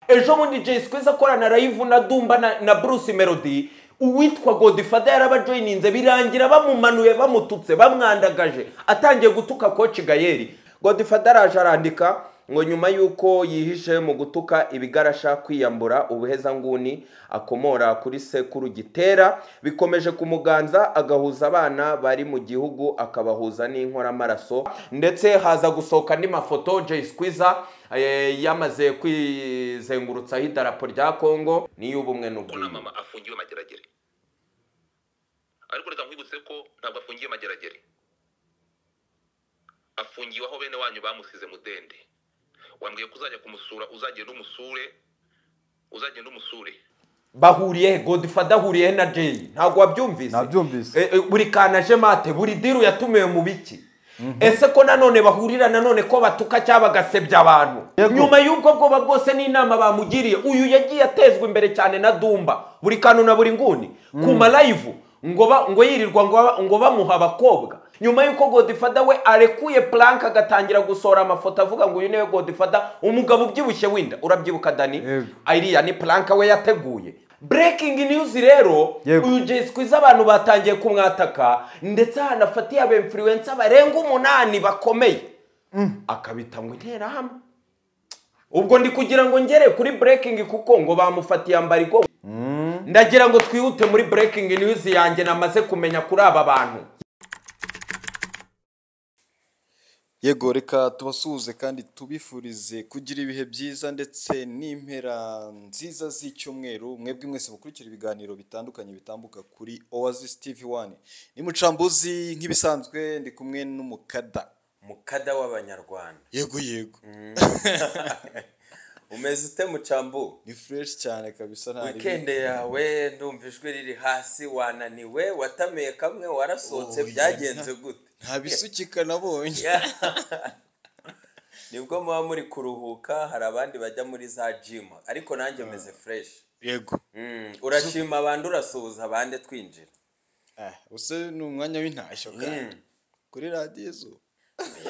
ejo bundi jay squeeze akorana live na dumba na, na bruce melody uwitwa godifada yarabajoyininze birangira bamumanuye bamututse bamwandagaje atangiye gutuka koci gayeri godifada araje arandika ngo nyuma y'uko yihishe mu gutuka ibigarasha kwiyambura ubuhezanguni akomora kuri sekuru gitera bikomeje kumuganza agahuza abana bari mu gihugu akabahuza n'inkoramaraso ndetse haza gusohoka andi mafoto jay squeezer eh, yamaze kwizengurutsaho idarapo rya kongo n'iy'ubumwe ko nta n'ubwiyunge mama afungiwe mageragere ariko reka nkwibutse ko ntabwo afungiye mageragere afungiwe aho bene wanyu bamusize mudende wambwiye ko uzajya kumusura uzagenda umusure uzagenda umusure bahuriye he godifada ahuriye he na jay ntabwo wabyumvise Nabyumvise. E, e, buri kana aje mate buri diru yatumiwe mu biki ese ko nanone bahurira nanone ko batuka cyangwa bagasebya abantu Yego. nyuma y'ubwo bwoba bwose n'inama bamugiriye uyu yagiye atezwa imbere cyane na dumba buri kantu na buri nguni ku malayivu ngo ba- ngo yirirwa ngo ba- ngo bamuha abakobwa nyuma y'uko godifada we arekuye puranka agatangira gusohora amafoto avuga ngo uyu niwe godifada umugabo ubyibushye winda urabyibuka dani Yego. iriya ni puranka we yateguye breaking news rero Yego. uyu jay squeeze abantu batangiye kumwataka ndetse hanafatiye aba influencer barenga umunani bakomeye akabita ngo interahamwe ubwo ndi kugira ngo ngere kuri breaking kuko ngo bamufatiye ambarigo ndagira ngo twihute muri breaking news yanjye namaze kumenya kuri aba bantu yego reka tubasuhuze kandi tubifurize kugira ibihe byiza ndetse n'impera nziza z'icyumweru mwebwe mwese mukurikira ibiganiro bitandukanye bitambuka kuri oasis tv 1 ni mucambuzi nk'ibisanzwe ndi kumwe n'umukada mukada w'abanyarwanda yego yego umeze ute mucambu ni fresh cyane kabisa nta wikende yawe ndumva ijwi riri hasi wananiwe watamiye kamwe warasohotse Oya. byagenze gute nta bisukika nabonye nibwo muba muri kuruhuka hari abandi bajya muri za jimu ariko nanjye meze fureshi yego urashima abandi urasuhuza abandi twinjira ah use ni umwanya w'intashyo kandi kuri radiyo izuba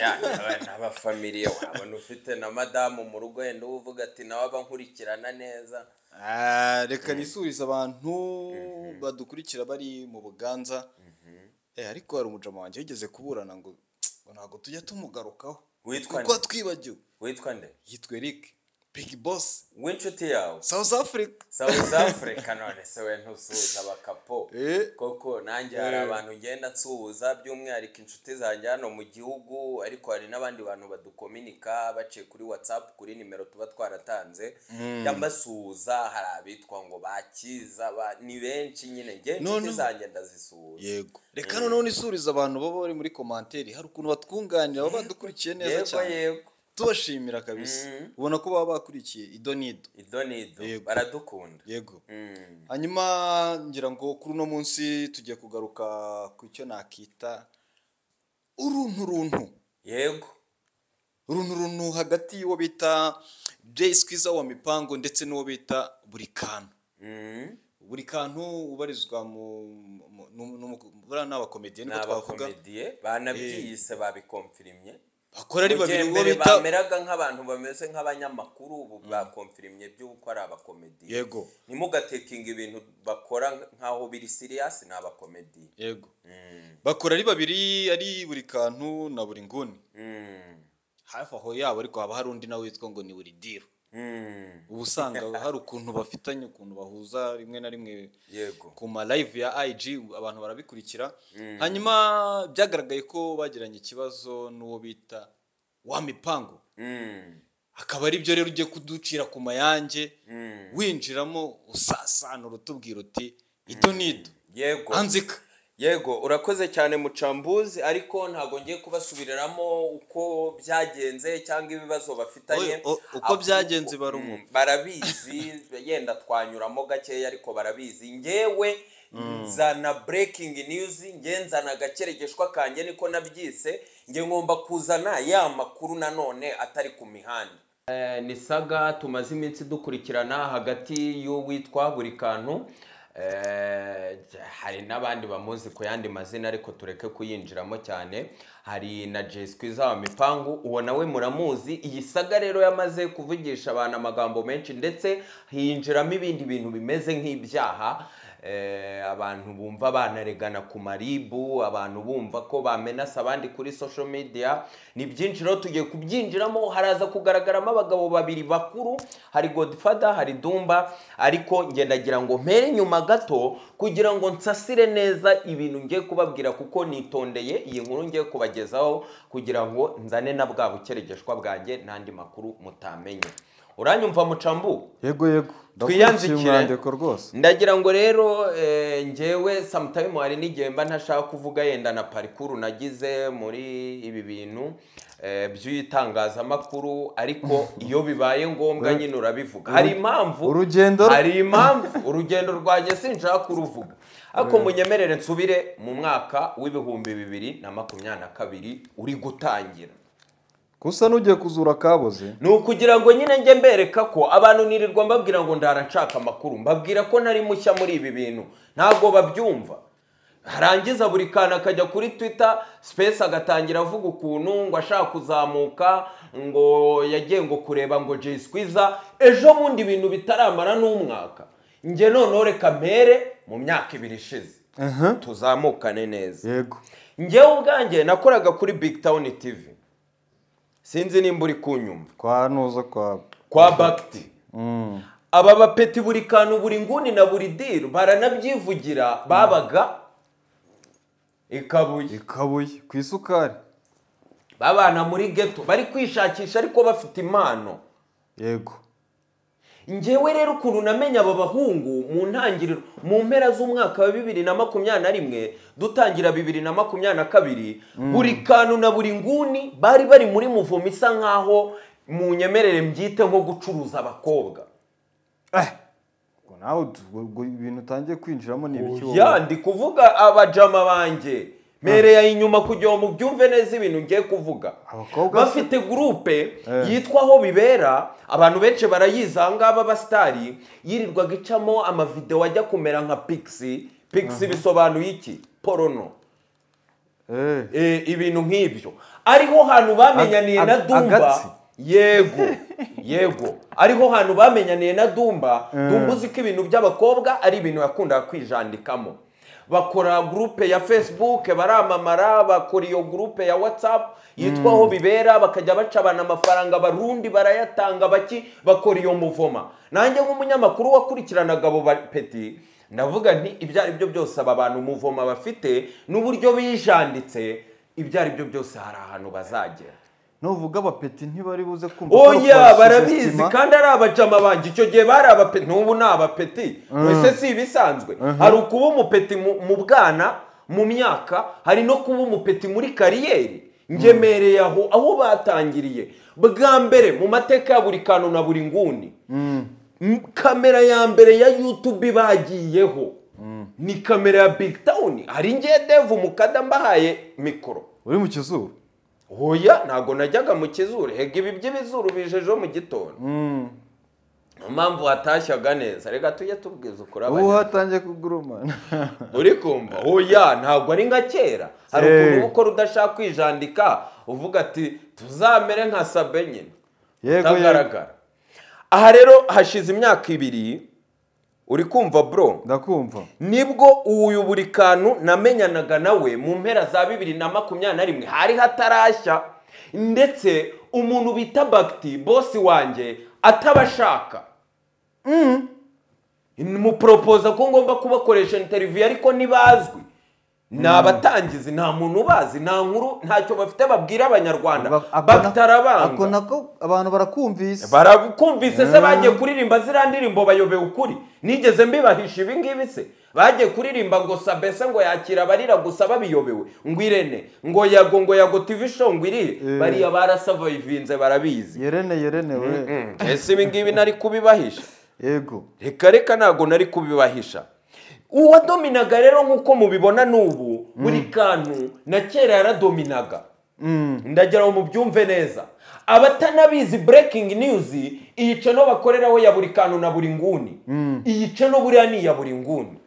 Ya, aba- ni abafamiliye wabona ufite na madamu mu rugo yenda uba uvuga ati nawe aba nkurikirana neza Ah, reka nisurize abantu badukurikira bari mu buganza Eh, ariko hari umujama wanjye wigeze kuburana ngo "Tsk, ngo ntabwo tujya tumugarukaho Witwa kuko nde? twibagiwe witwa nde yitwa Eric Big Boss w'inshuti yawe South Africa South Africa none se we ntusuhuza abakapo Eh. koko nanjye hari abantu ngenda nsuhuza by'umwihariko inshuti zanjye hano mu gihugu ariko hari n'abandi bantu badukominika baciye kuri whatsapp kuri nimero tuba twaratanze yambasuhuza hari abitwa ngo bakiza ba- ni benshi nyine nge inshuti None- zanjye ndazisuhuza yego reka noneho nisurize abantu baba bari muri komanteri hari ukuntu batwunganira baba badukurikiye neza yego cyane yego tubashimira kabisa ubona ko baba bakurikiye ido n'ido ido ni ido Yego. baradukunda yego Mm. hanyuma ngira ngo kuri uno munsi tugiye kugaruka ku cyo nakita uruntu runtu yego uruntu runtu hagati y'uwo bita jay squeezer wa mipango ndetse n'uwo bita buri kantu Mm. buri kantu ubarizwa mu mu- mu- mu- buriya ni abakomediye ni niko twavuga abakomediye banabyiyise babikomfirimye bakora ari babiri Mu uwo gihe mbere bita bameraga nk'abantu bameze nk'abanyamakuru ubu bakomfirimye by'uko ari abakomediye yego ntimugatekinga ibintu bakora nk'aho biri siriyasi ni abakomediye yego bakora ari babiri ari buri kantu na buri nguni Mm. hafi aho yabo ariko haba hari undi nawe witwa ngo ni buri diro Mm. uba usanga hari ukuntu bafitanye ukuntu bahuza rimwe na rimwe yego ku ma live ya IG abantu barabikurikira hanyuma byagaragaye ko bagiranye ikibazo n'uwo bita wa mipango Mm. akaba aribyo rero ugiye kuducira ku mayange Mm. winjiramo usasanura utubwira uti ito n'ido yego anzika yego urakoze cyane mucambuzi ariko ntabwo ngiye kubasubiriramo uko byagenze cyangwa ibibazo bafitanye Oye, o- uko Ahubwo- byagenze barumva. Mm, barabizi yenda twanyuramo gakeya ariko barabizi ngewe nzana breaking news ngewe nzana agakeregeshwa kanjye niko nabyise nge ngomba kuzana ya makuru nanone atari ku mihanda Eh, ni saga tumaze iminsi dukurikirana hagati y'uwitwa buri kantu Eh, hari n'abandi bamuzi ku yandi mazina ariko tureke kuyinjiramo cyane hari na jeswi zaba mipangu uwo nawe muramuzi iyi saga rero yamaze kuvugisha abantu amagambo menshi ndetse hinjiramo ibindi bintu bimeze nk'ibyaha Eh, abantu bumva banaregana ku maribu abantu bumva ko bamenasa abandi kuri social media ni byinshi rero tugiye kubyinjiramo haraza kugaragaramo abagabo babiri bakuru hari godfather hari dumba ariko ngendagira ngo mpere nyuma gato kugira ngo nsasire neza ibintu ngiye kubabwira kuko nitondeye iyi nkuru ngiye kubagezaho kugira ngo nzane na bwa bukerejeshwa bwanjye n'andi makuru mutamenye uranyumva mucambu yego yego Twiyandikire. Ndakurikiye umwandiko rwose ndagira ngo rero eh, njyewe sometime hari n'igihe mba ntashaka kuvuga yenda na parikuru nagize muri ibi bintu eh, by'itangazamakuru ariko iyo bibaye ngombwa nyine urabivuga hari impamvu urugendo- hari impamvu urugendo rwanjye sinshaka kuruvuga ariko munyemerere nsubire mu mwaka w'ibihumbi bibiri na makumyabiri na kabiri uri gutangira kusa n'ugiye kuzura kaboze ni ukugira ngo nyine njye mbereka ko abantu nirirwa mbabwira ngo ndara nshaka amakuru mbabwira ko nari mushya muri ibi bintu ntabwo babyumva harangiza buri kantu akajya kuri twita sipesi agatangira avuga ukuntu ngo ashaka kuzamuka ngo yagiye ngo kureba ngo jiswiza ejo bundi ibintu bitaramara n'umwaka njye noneho reka mpere mu myaka ibiri ishize tuzamukane neza yego njyewe ubwanjye nakoraga kuri big town tv sinzi nimba uri kunyumva kwa nuza kwawe kwa bagiti Mm. aba bapeti buri kantu buri nguni na buri diru baranabyivugira babaga ikabuye ikabuye ku isukari babana muri geto bari kwishakisha ariko bafite impano yego njyewe rero ukuntu namenye aba bahungu mu ntangiriro mu mpera z'umwaka wa bibiri na makumyabiri na rimwe dutangira bibiri na makumyabiri na kabiri buri kantu na buri nguni bari bari muri muvumo isa nkaho mu nyemerere mbyite nko gucuruza abakobwa ubwo nawe ut- ubwo ibintu utangiye kwinjiramo ni ibiki wowe? ya ndi kuvuga abajama banjye mpereye inyuma kugira ngo mubyumve neza ibintu ngiye kuvuga Abakobwa se? bafite gurupe Eh. yitwa aho bibera abantu benshi barayizi aha ngaba abasitari yirirwaga icamo amavideo ajya kumera nka pigisi pigisi bisobanuye iki porono Eh, Eh, ibintu nk'ibyo ariho hantu bamenyaniye Ag- na ag- dumba agatsi. yego yego ariho hantu bamenyaniye na dumba dumba uzi ko ibintu by'abakobwa ari ibintu yakundaga kwijandikamo bakora gurupe ya facebook baramamara bakora iyo gurupe ya whatsapp yitwa aho bibera bakajya bacabana amafaranga barundi barayatanga baki bakora iyo muvoma nanjye nk'umunyamakuru wakurikiranaga abo bapeti ndavuga nti ibyo ari byo byose aba bantu umuvoma bafite n'uburyo bijanditse ibyo ari byo byose hari ahantu bazagera nuvuga abapeti ntibari buze kumva ko oya basuzestima. barabizi kandi ari abajama banjye icyo gihe bari abapeti n'ubu ni abapeti mbese si ibisanzwe hari ukuba umupeti mu mu bwana mu myaka hari no kuba umupeti muri kariyeri ngemereye aho aho batangiriye bwa mbere mu mateka ya buri kantu na buri nguni M- kamera ya mbere ya yutube bagiyeho ni kamera ya big town hari ngiye devu mukada mbahaye mikoro uri mu kizuru hoya ntabwo najyaga mu kizuru hega ibi by'ibizuru bije ejo mu gitondo Mm. niyo mpamvu hatashyaga neza reka tujye tubwiza ukuri ubu abanyarwanda hatangiye kugurumana uri kumva hoya ntabwo ari nka kera hari Eh. ukuntu uba ukora udashaka kwijandika uvuga ati tuzamere nka sabe nyine yego yego utagaragara aha rero hashize imyaka ibiri uri kumva bro ndakumva nibwo uyu buri kantu namenyanaga nawe mu mpera za bibiri na makumyabiri na rimwe hari hatarashya ndetse umuntu bita bagiti bosi wanjye atabashaka muporopoza ko ngomba kubakoresha interiviyu ariko ntibazwi ni abatangizi nta muntu ubazi nta nkuru ntacyo bafite babwira abanyarwanda Ba- ako bagiti na- arabanga ako nako abantu barakumvise barakumvise se bagiye kuririmba ziriya ndirimbo bayobewe ukuri nigeze mbibahisha ibi ngibi se bagiye kuririmba ngo sabese ngo yakira abarira gusa babiyobewe ngo irene ngo yago ngo yago tv show ngo irire Eh. bariya barasavayivinze barabizi yerene yerene we ese ibi ngibi nari kubibahisha yego reka reka ntabwo nari kubibahisha uwadominaga rero nk'uko mubibona n'ubu buri kantu na kera yaradominaga Mm. ndagira ngo mubyumve neza abatanabizi breaking news iyi cano bakoreraho ya buri kantu na buri nguni iyi cano buriya ni iya buri nguni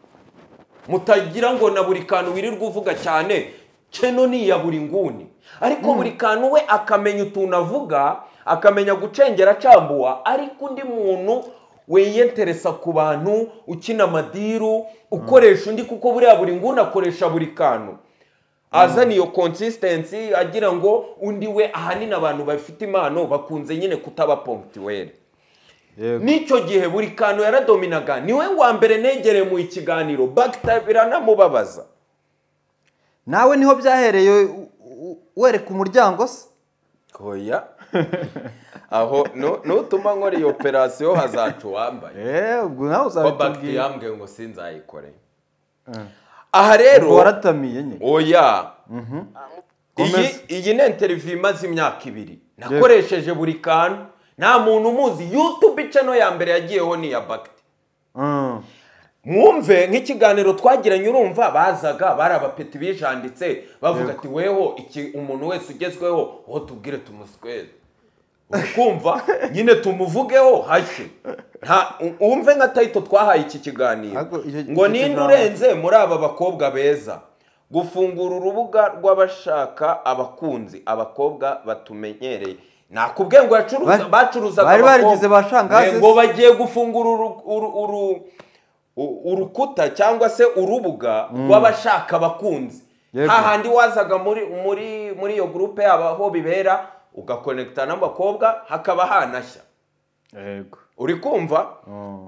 mutagira ngo na buri kantu wirirwa uvuga cyane keno ni iya buri nguni ariko buri kantu we akamenya utuntu avuga akamenya gucengera acambuwa ariko undi muntu wiyenteresa ku bantu ukina amadiru ukoresha undi kuko buriya buri nguni akoresha buri kantu azana iyo consistency agira ngo undi we ahanini abantu bafite impano bakunze nyine kutaba pomptiweri n'icyo gihe buri kantu yaradominaga niwe wa mbere negereye mu ikiganiro bagita biranamubabaza nawe niho byahereye u- u- wereka umuryango se koya aho nu- nutuma nkora iyo operasiyo hazaca uwambaye eee ubwo nawe ko bagiti uzabitubwira yambwiye ngo sinzayikore aha rero waratamiye nyine oya iyi Komeza. iyi ni interiviyu imaze imyaka ibiri nakoresheje buri kantu nta muntu umuzi yutube icano ya mbere yagiyeho ni iya bagiti Mm. mwumve nk'ikiganiro twagiranye urumva bazaga bari abapeti bijanditse bavuga ati weho iki umuntu wese ugezweho uwo tubwire tumuswere ukumva nyine tumuvugeho hashye nta u- wumve nka tayito twahaye iki kiganiro Ariko icyo- ngo icyo ninde kiganiro- urenze muri aba bakobwa beza gufungura urubuga rw'abashaka abakunzi abakobwa batumenyereye nakubwiye ngo yacuruza Bari- bacuruzaga bari abakobwa. barigize ba shangazi ngo se. bagiye gufungura uru- uru- uru- u- urukuta cyangwa se urubuga rw'abashaka abakunzi Yego. hahandi wazaga muri muri muri iyo gurupe yaba aho bibera ugakonekita n'abakobwa hakaba hanashya yego uri kumva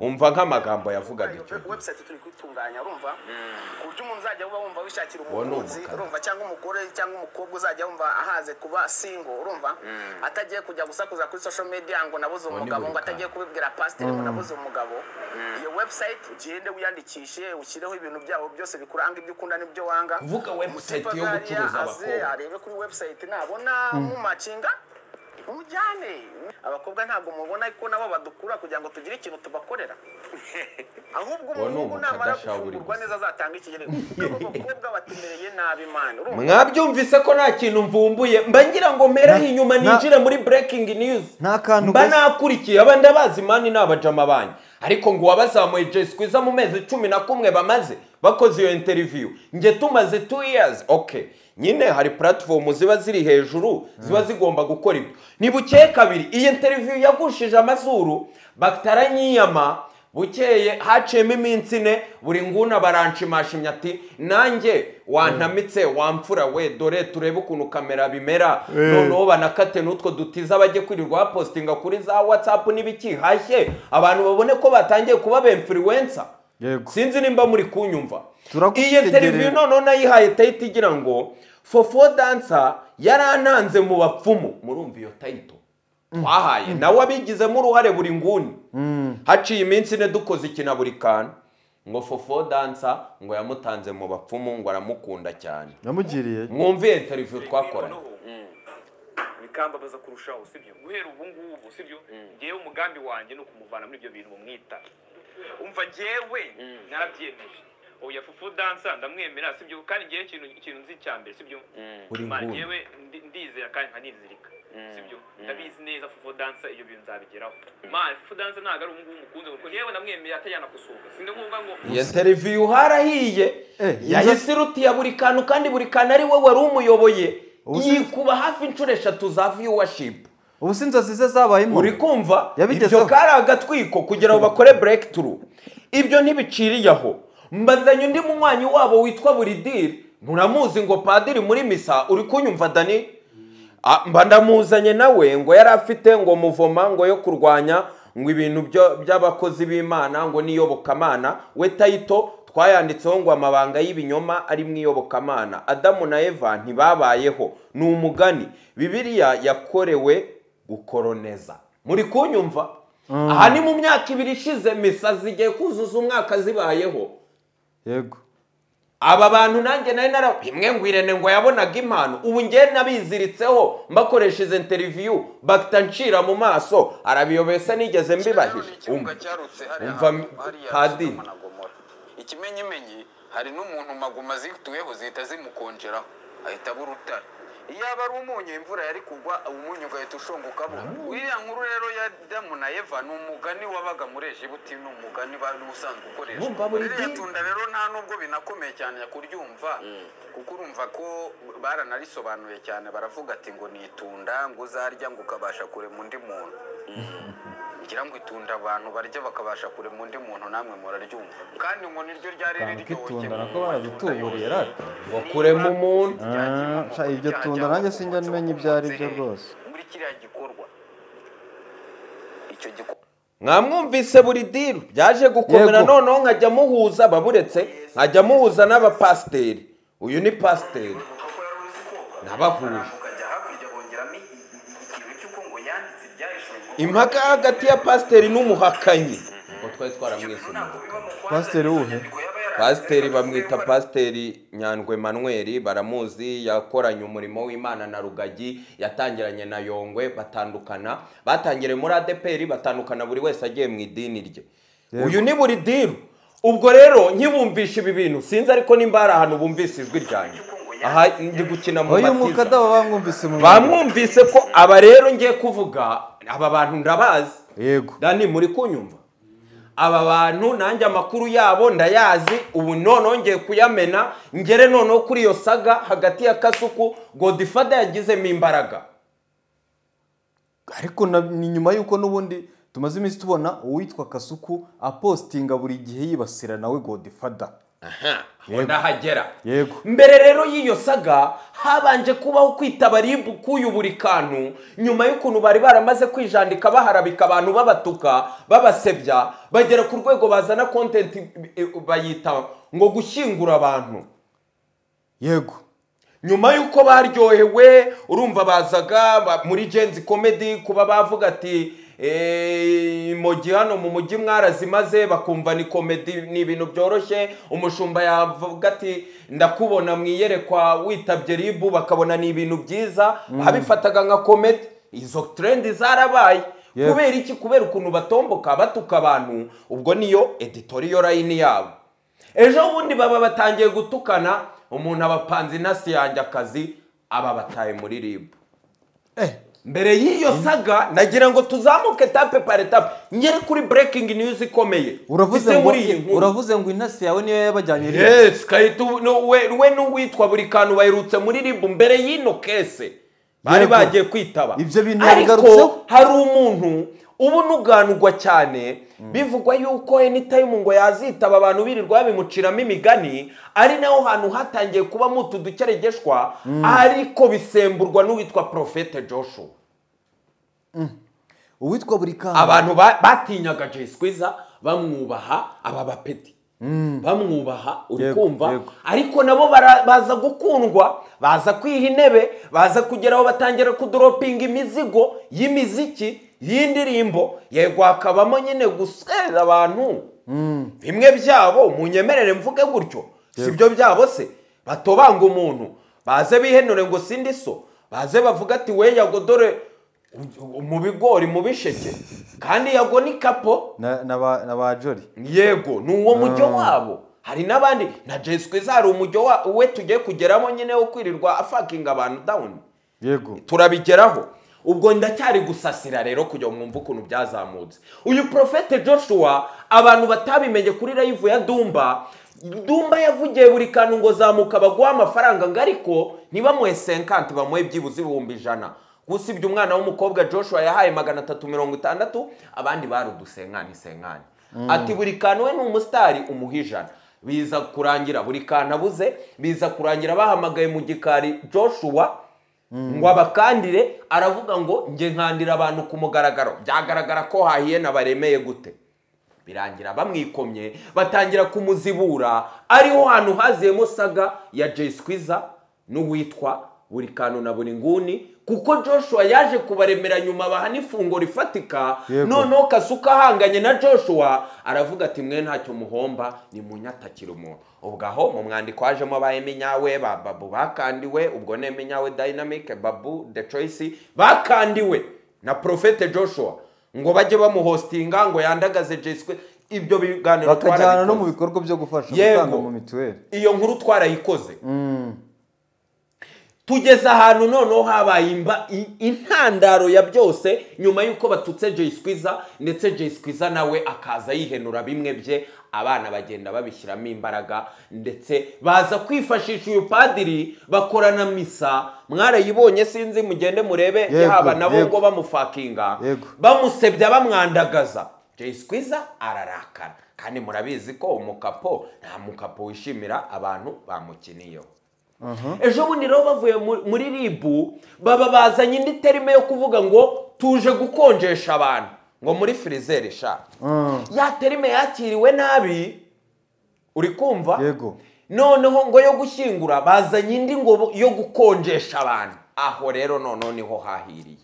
umva nk'amagambo yavugaga icyo gihe. website turi kuyitunganya urumva ku buryo umuntu uzajya uba wumva wishakira Uwo ni umukunzi umukara. urumva cyangwa umugore cyangwa umukobwa uzajya wumva ahaze kuba single urumva atagiye kujya gusakuza kuri social media ngo nabuze umugabo ngo buri atagiye kubibwira pasiteri ngo nabuze umugabo iyo website ugende wiyandikishe ushyireho ibintu byabo byose bikuranga ibyo ukunda n'ibyo wanga Kuvuga website yo Umusipa gucuruza gariya aze abakobwa. arebe kuri website nabona mumacinga umujyane abakobwa ntabwo mubona ariko nabo badukura kugira ngo tugire ikintu tubakorera ahubwo Uwo ni umuhungu namara umukadasha buri gufungurwa gusa. neza azatanga ikigereranyo kuko abakobwa batumereye nabi imana urumva mwabyumvise ko nta kintu mvumbuye mba ngira ngo mperaho Na- inyuma na- ninjire muri breaking news Nta kantu mba mbese. nakurikiye abandi abazi imani ni abajama banyu ariko ngo uwabazamuye jay squeeze mu mezi cumi na kumwe bamaze bakoze iyo interview nge tumaze two years ok nyine hari platform ziba ziri hejuru ziba zigomba gukora ibyo nibucyeye kabiri iyi interview yagushije amazuru bataranyiyama bukeye haciyemo iminsi ine buri nguna baranshimashinya ati nanjye wantamitse wamfura we dore turebe ukuntu kamera bimera noneho banakate n'utwo dutiza bajye kwirirwa bapositinga kuri za watsapu n'ibikihashye abantu babone ko batangiye kuba bemfuriwensa Yego. sinzi nimba muri kunyumva iyi Turagutegereje. interiviyu noneho nayihaye tayito igira ngo fofo dansa yarantanze mu bapfumu murumva iyo tayito twahaye nawe abigizemo uruhare buri nguni haciye iminsi ine dukoze ikina buri kantu ngo fofo dansa ngo yamutanze mu bapfumu ngo aramukunda cyane yamugiriye mwumviye interiviyu twakoranye bikambabaza kurushaho sibyo guhera ubu ngubu sibyo ngewe umugambi wanjye ni ukumuvana muri ibyo bintu bumwita umva ngewe nabyemeje ubu yafufu dansa ndamwemera sibyo kandi ngewe ikintu ikintu nzi cya mbere sibyo Uri Imana nguni. ngewe ndi- ndizera kandi nkanizirika sibyo ndabizi neza fufu dansa ibyo bintu nzabigeraho ma fufu dansa ntabwo ari ubu ngubu mukunze kuko ngewe namwemeye atajyana kusuka sindi ngombwa ngo iyo interiviyu harahiye Eh, yahise irutiya buri kantu kandi buri kantu ari we wari umuyoboye Ubu si- yikuba hafi inshuro eshatu za viyuwashipu ubu si inzozi ze zabayemo uri kumva Yabigezeho. ibyo kari agatwiko kugira ngo bakore breakthrough ibyo ntibiciriye aho mbazanye undi munywanyi wabo witwa buridiri muramuzi ngo padiri muri misa uri kunyumva dani Ah, mba ndamuzanye nawe ngo yari afite ngo muvoma ngo yo kurwanya ngo ibintu byo- by'abakozi b'imana ngo n'iyobokamana we tayito twayanditseho ngo amabanga y'ibinyoma ari mu iyobokamana adamu na eva ntibabayeho ni umugani bibiliya yakorewe gukoroneza muri kunyumva aha ni mu myaka ibiri ishize misa zigiye kuzuza umwaka zibayeho yego aba bantu nanjye nari nara imwe ngo irene ngo yabonaga impano ubu ngewe nabiziritseho mbakoresheje interiviyu bagita ncira mu maso arabiyobesa nigeze mbibahije ikibuga Umva. cyarutse Umva hariya hariya Padiri. Sodoma na Gomora. ikimenyimenyi hari n'umuntu maguma zituyeho zihita zimukonjeraho ahita aba urutare iyaba ari umunyu imvura yari kugwa umunyu ugahita ushongokamo iriya nkuru rero ya damu na eva ni umugani wabaga muri egibuti ni umugani wari usanzwe Bumva ukoreshwa buri ririya dini. tunda rero nta nubwo binakomeye cyane kuryumva kuko urumva ko baranarisobanuye cyane baravuga ati ngo ni itunda ngo uzarya ngo ukabasha kurema undi muntu ngira ngo itunda abantu barya bakabasha kurema undi muntu namwe muraryumva kandi ngo niryo ryari Kanka riryoshye itunda mu nako matunda baradutuburiye yose. rata Ngo kurema umuntu. Ah, sha, iryo tunda nanjye sinjya menya ibyo ari byo rwose. muri kiriya gikorwa icyo gikorwa mwamwumvise buri diru byaje gukomera Yego. noneho nkajya muhuza baburetse nkajya muhuza n'abapasiteri uyu ni pasiteri kuko yari uzi koga nabahuje ukajya hakurya bongeramo i- i- i- ikintu cy'uko ngo yanditse ibyahishwe ngo impaka hagati ya pasiteri n'umuhakanyi ngo twari twaramwisumbuye pasiteri wuhe pasiteri bamwita pasiteri nyandwe manweri baramuzi yakoranye umurimo w'imana na rugagi yatangiranye na yongwe batandukana batangiriye muri adeperi batandukana buri wese agiye mu idini rye uyu ni buri diru ubwo rero nkibumvisha ibi bintu sinzi ariko nimba hari ahantu bumvise ijwi ryanjye aha ndi gukina mu uyu mwuka batiza dabo bamwumvise mu bamwumvise ko aba rero ngiye kuvuga aba bantu ndabazi yego dani muri kunyumva aba bantu nanjye amakuru yabo ndayazi ubu noneho ngiye kuyamena ngere noneho kuri iyo saga hagati ya kasuku godifada yagizemo imbaraga ariko na- ni nyuma y'uko n'ubundi tumaze iminsi tubona uwitwa kasuku apostinga buri gihe yibasira nawe godifada ngo ndahagera Yego. mbere rero y'iyo saga habanje kubaho kwita abaribu k'uyu buri kantu nyuma y'ukuntu bari baramaze kwijandika baharabika abantu babatuka babasebya bagera ku rwego bazana kontenti bayita ngo gushyingura abantu yego nyuma y'uko baryohewe urumva bazaga ba- muri genzi komedi kuba bavuga ati "Eh, imogi hano mu mujyi mwarazimaze bakumva ni komedi ni ibintu byoroshye umushumba yavuga ati ndakubona mu iyerekwa witabye ribu bakabona ni ibintu byiza abifataga nka komedi izo trendi zarabaye Yego. kubera iki kubera ukuntu batomboka batuka abantu ubwo niyo editoriyo layini yabo ejo bundi baba batangiye gutukana umuntu abapanze inasi yanjye akazi aba bataye muri ribu eh mbere y'iyo saga nagira ngo tuzamuke tape pare tape ngere kuri breaking news ikomeye uravuze Mfite ngo muri iyi nkuru. uravuze ngo intasi yawe niyo yabajyanye iriya. yes kahita ubu- no- we we n'uwitwa buri kantu baherutse muri ribu mbere y'ino kese bari Yego. bagiye kwitaba Ibyo bintu yabigarutseho. ariko hari umuntu ubu nuganugwa cyane bivugwa yuko anytime ngo yazitaba abantu birirwa babimuciramo imigani ari naho hantu hatangiye kubamo utu dukeregeshwa ariko bisemburwa n'uwitwa profete joshua uwitwa buri kantu abantu ba- batinyaga jay squeezer bamwubaha aba bapeti bamwubaha uri Yego, kumva yego. ariko nabo bara- baza gukundwa baza kwiha intebe baza kugera aho batangira kudoropinga imizigo y'imiziki y'indirimbo yego hakabamo nyine gusera abantu bimwe byabo munyemerere mvuge gutyo si byo byabo se batobanga umuntu baze bihenure ngo sindi so baze bavuga ati we yago dore u- u- mu bigori mu bisheke kandi yago ni kapo na na ba na ba jori yego ni uwo mujyo wabo hari n'abandi na jesi kwiza hari umujyo wa- we tugiye kugeramo nyine wo kwirirwa afakinga abantu dawuni yego turabigeraho ubwo ndacyari gusasira rero kugira ngo mwumve ukuntu byazamutse uyu profete joshua abantu batabimenye kuri live ya dumba dumba yavugiye buri kantu ngo zamuka baguha amafaranga ngo ariko ntibamuhe senkanti bamuhe byibuze ibihumbi ijana usibye umwana w'umukobwa joshua yahaye magana atatu mirongo itandatu abandi bari udusenkani senkani ati buri kantu we ni umusitari umuha ijana biza kurangira buri kantu abuze biza kurangira bahamagaye mu gikari joshua ngo abakandire aravuga ngo nge nkandira abantu ku mugaragaro byagaragara ko hahiye na baremeye gute birangira bamwikomye batangira kumuzibura ariho hantu haziyemo saga ya jay squeezer n'uwitwa buri kantu na buri nguni kuko joshua yaje kubaremera nyuma baha n'ifungo rifatika Yego. noneho kasuka ahanganye na joshua aravuga ati mwe ntacyo muhomba ni munyatakira umuntu ubwo aho mu mwandiko hajemo ba eminyawe ba babu bakandiwe ubwo ni eminyawe dynamic babu the choice bakandiwe na profete joshua ngo bajye bamuhostinga ngo yandagaze jeswe ibyo biganiro bakajyana no twarabikoze. mu bikorwa byo gufasha Yego. gutanga mu mituweli iyo nkuru twarayikoze tugeze ahantu noneho habaye imba- i- intandaro ya byose nyuma y'uko batutse Jay Squeezer ndetse Jay Squeezer nawe akaza yihenura bimwe bye abana bagenda babishyiramo imbaraga ndetse baza kwifashisha uyu padiri bakorana misa mwarayibonye sinzi mugende murebe Yego, yaba nabo yego. ngo bamufakinga Yego. bamusebya bamwandagaza Jay Squeezer ararakara kandi murabizi ko umukapo nta mukapo wishimira abantu bamukiniyeho ejo bundi rero bavuye mu- muri ribu baba bazanye indi terime yo kuvuga ngo tuje gukonjesha abantu ngo muri firizeri sha ya terime yakiriwe nabi uri kumva yego noneho ngo yo gushyingura bazanye indi ngo bo- yo gukonjesha abantu aho rero noneho niho hahiriye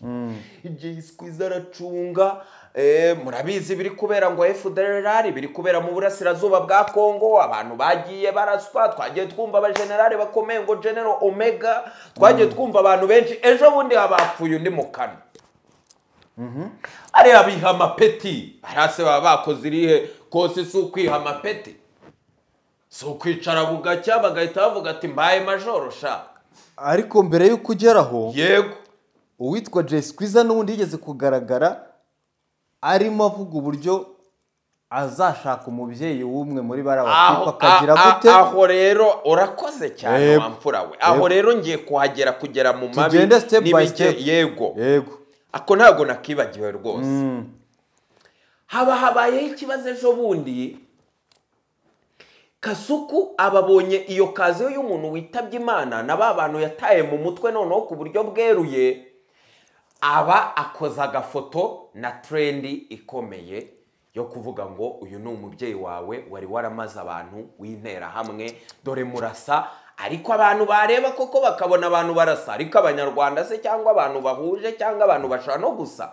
igihe isikwiza aracunga eh, murabizi biri kubera ngo efuderari biri kubera mu burasirazuba bwa kongo abantu bagiye baraswa twagiye twumva abajenerali bakomeye ngo genero omega twagiye twumva abantu benshi ejo bundi habapfuye undi mu kanwa ariya biha amapeti hasi baba bakoze irihe kose si ukwiha amapeti si ukwicara bugacya bagahita bavuga ati mbaye majoro sha ariko mbere y'uko ugeraho yego uwitwa Jay Squeezer n'ubundi yigeze kugaragara arimo avuga uburyo azashaka umubyeyi w'umwe muri bara bakipa aho akagira a- a- gute aho rero urakoze cyane Yego. wa mfura we aho Yego. rero ngiye kuhagera kugera mu mabi Tugende step by n'ibike- step. yego yego ako ntabwo nakibagiwe rwose haba habayeho ikibazo ejo bundi kasuku ababonye iyo kaziyo y'umuntu witabye imana na ba bantu yataye mu mutwe noneho ku buryo bweruye aba akoze agafoto na trendi ikomeye yo kuvuga ngo uyu ni umubyeyi wawe wari waramaze abantu w'interahamwe dore murasa ariko abantu bareba koko bakabona abantu barasa ariko abanyarwanda se cyangwa abantu bahuje cyangwa abantu bashobora no gusa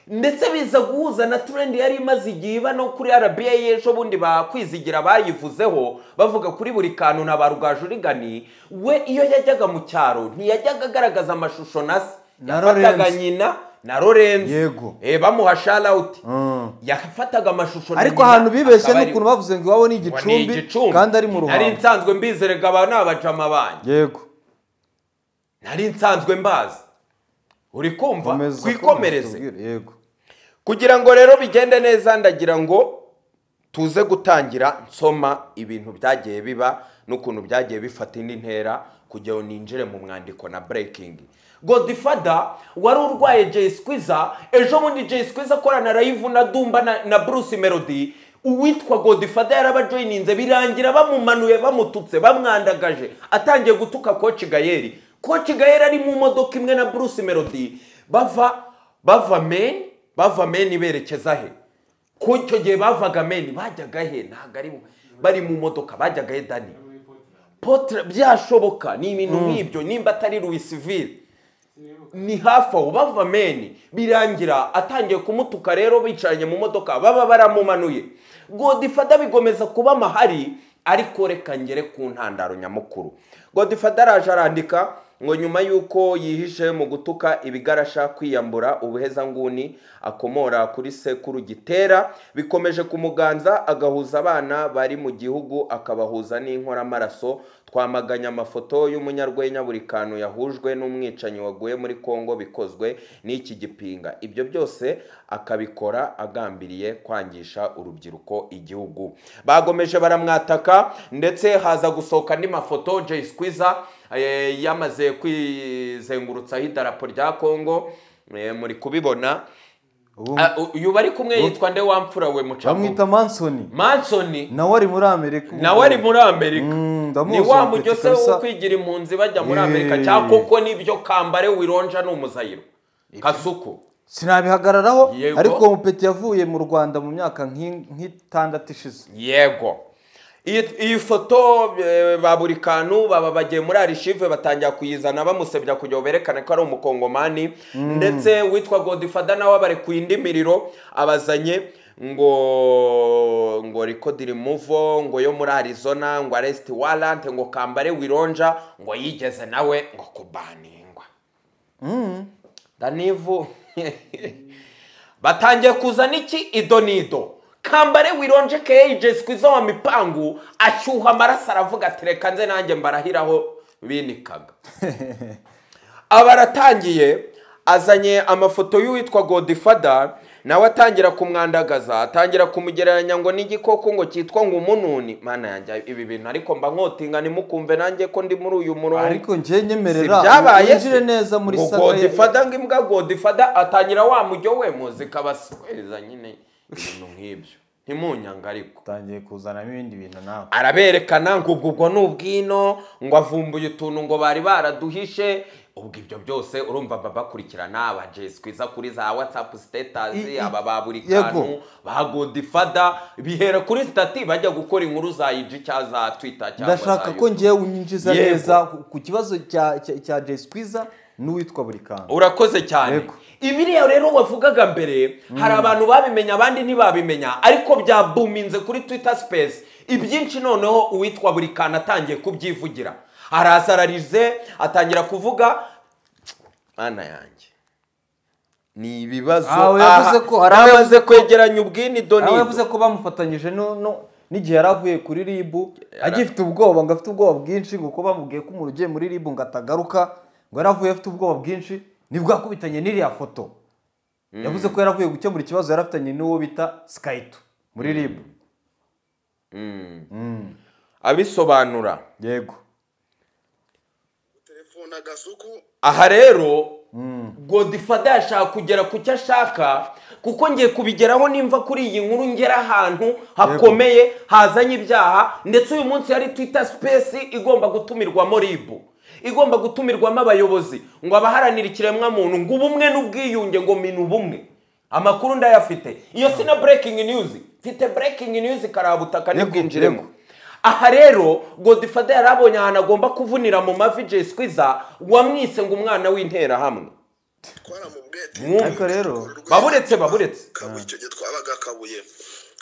ndetse biza guhuza na turendi yari imaze igihe iba no kuri rba y'ejo bundi bakwizigira bayivuzeho bavuga kuri buri kantu na ba rugajurigani we iyo yajyaga mu cyaro ntiyajyaga agaragaza amashusho na se Na yafataga Lorenzo. nyina na lorenzo Yego. Eh, bamuha sharawuti Mm. yafataga amashusho na ariko nyina, ahantu bibeshye akaba ni ari- ukuntu bavuze ngo iwabo ni ngo ni igicumbi kandi ari mu nari ruhango nsanzwe mbizerega aba ni abajama banyu yego nari nsanzwe mbazi uri kumva komeza twikomereze tubwire, yego kugira ngo rero bigende neza ndagira ngo tuze gutangira nsoma ibintu byagiye biba n'ukuntu byagiye bifata indi ntera kugira ngo ninjire mu mwandiko na burekingi godifada wari urwaye Jay Squeezer ejo bundi Jay Squeezer akorana rayivu na dumba na, na bruce melody uwitwa godifada yarabajoyininze birangira bamumanuye bamututse bamwandagaje atangiye gutuka koci gayeri koci gayeri ari mu modoka imwe na bruce melody bava bava meni bava meni berekeza he ku icyo gihe bavaga meni bajyaga he ntabwo ari mu- bari mu modoka bajyaga he dani potre byashoboka ni ibintu nk'ibyo nimba atari louisville ni hafi aho bava meni birangira atangiye kumutuka rero bicaranye mu modoka baba baramumanuye godifada bigomeza kuba amahari ariko reka ngere ku ntandaro nyamukuru godifada araje arandika ngo nyuma y'uko yihishe mu gutuka ibigarasha kwiyambura ubuhezanguni akomora kuri sekuru gitera bikomeje kumuganza agahuza abana bari mu gihugu akabahuza n'inkoramaraso twamaganye amafoto y'umunyarwenya buri kantu yahujwe n'umwicanyi waguye muri kongo bikozwe n'iki gipinga ibyo byose akabikora agambiriye kwangisha urubyiruko igihugu bagomeje baramwataka ndetse haza gusohoka andi mafoto jay squeezer eh, yamaze kwizengurutsaho idarapo rya kongo eh, muri kubibona ubu Ah, uyu bari kumwe yitwa nde wamfura we mucamu bamwita mansoni mansoni nawe ari muri amerika ubu. nawe ari muri amerika Mm, ndamuzi ni wa mujyo mupeti se wo kabisa. kwigira impunzi bajya muri Eee. amerika cyangwa koko nibyo kambare wironja ni umuzayiro kasuku sinabihagararaho Yego. ariko uwo mupeti yavuye mu rwanda mu myaka nk'i- nk'itandatu ishize yego iyi iyi foto eh, ba buri kantu baba bagiye muri arishive batangira kuyizana bamusebya kugira ngo berekane ko ari umukongomani ndetse witwa godifada nawe abarekuye indi miriro abazanye ngo ngo rikodiri muvo ngo yo muri arizona ngo aresiti warante ngo kambare wironja ngo yigeze nawe ngo kubaningwa danivu batangiye kuzana iki ido n'ido kambare wironje keyi jesikizo wa mipangu ashyuha amaraso aravuga ati reka nze nanjye mbarahiraho binikaga aba aratangiye azanye amafoto y'uwitwa godifada nawe atangira kumwandagaza atangira kumugereranya ngo n'igikoko ngo cyitwa ngo umununi mana yanjye ibi bintu ariko mba nkotinga ntimukumve nanjye ko ndi muri uyu murongo ariko njye nyemerera sibyabaye winjire neza muri salle salle godifada ngo imbwa godifada atangira wa mujyo we muzi kabasweza nyine ibintu nk'ibyo ntimunyanga ariko utangiye kuzanamo ibindi bintu nawe araberekana ngo ubwo ubwo ni ubwino ngo avumbuye utuntu ngo bari baraduhishe ubwo ibyo byose urumva baba bakurikirana aba jesikwiza kuri za watsapu I- i- sitetasi aba ba buri yego. kantu ba godifada bihera kuri sitati bajya gukora inkuru za iji cyangwa za twita cyangwa za ndashaka ko YouTube. ngewe unyinjiza Yego. neza ku- ku kibazo cya cya- cya jesikwiza n'uwitwa buri kantu urakoze cyane Yego. ibiriya rero wavugaga mbere hari abantu babimenya abandi ntibabimenya ariko byabuminze kuri twitter space ibyinshi noneho uwitwa buri kantu atangiye kubyivugira arazararize atangira kuvuga mana yanjye ni ibibazo Ah, yavuze ko hari aha, abavuze namaze ko- kwegeranya ubwini aho doni yavuze ko bamufatanyije no- no- n'igihe yari avuye kuri ribu agifite ubwoba ngo afite ubwoba bwinshi ngo kuko bamubwiye ko umuntu ugiye muri ribu ngo atagaruka ngo yari avuye afite ubwoba bwinshi nibwo yakubitanye n'iriya foto yavuze ko yari avuye gukemura ikibazo yari afitanye n'uwo bita sikayito muri ribu abisobanura yego telefone agasuku aha rero godifada yashaka kugera ku cyo ashaka kuko ngiye kubigeraho nimva kuri iyi nkuru ngera ahantu hakomeye hazanye ibyaha ndetse uyu munsi hari twita sipesi igomba gutumirwamo ribu igomba gutumirwamo abayobozi ngo abaharanira ikiremwamuntu ngo ubumwe n'ubwiyunge ngo minu bumwe amakuru ndayafite iyo si na breaking news mfite breaking news karabutaka Yego, ntibwinjiremo yego. aha rero godifada yari abonye ahantu agomba kuvunira mu mavi jesikwiza wamwise ngo umwana w'interahamwe twaramubwete Mwumve. Ariko rero, baburetse baburetse kabuye icyo gihe twabaga kabuye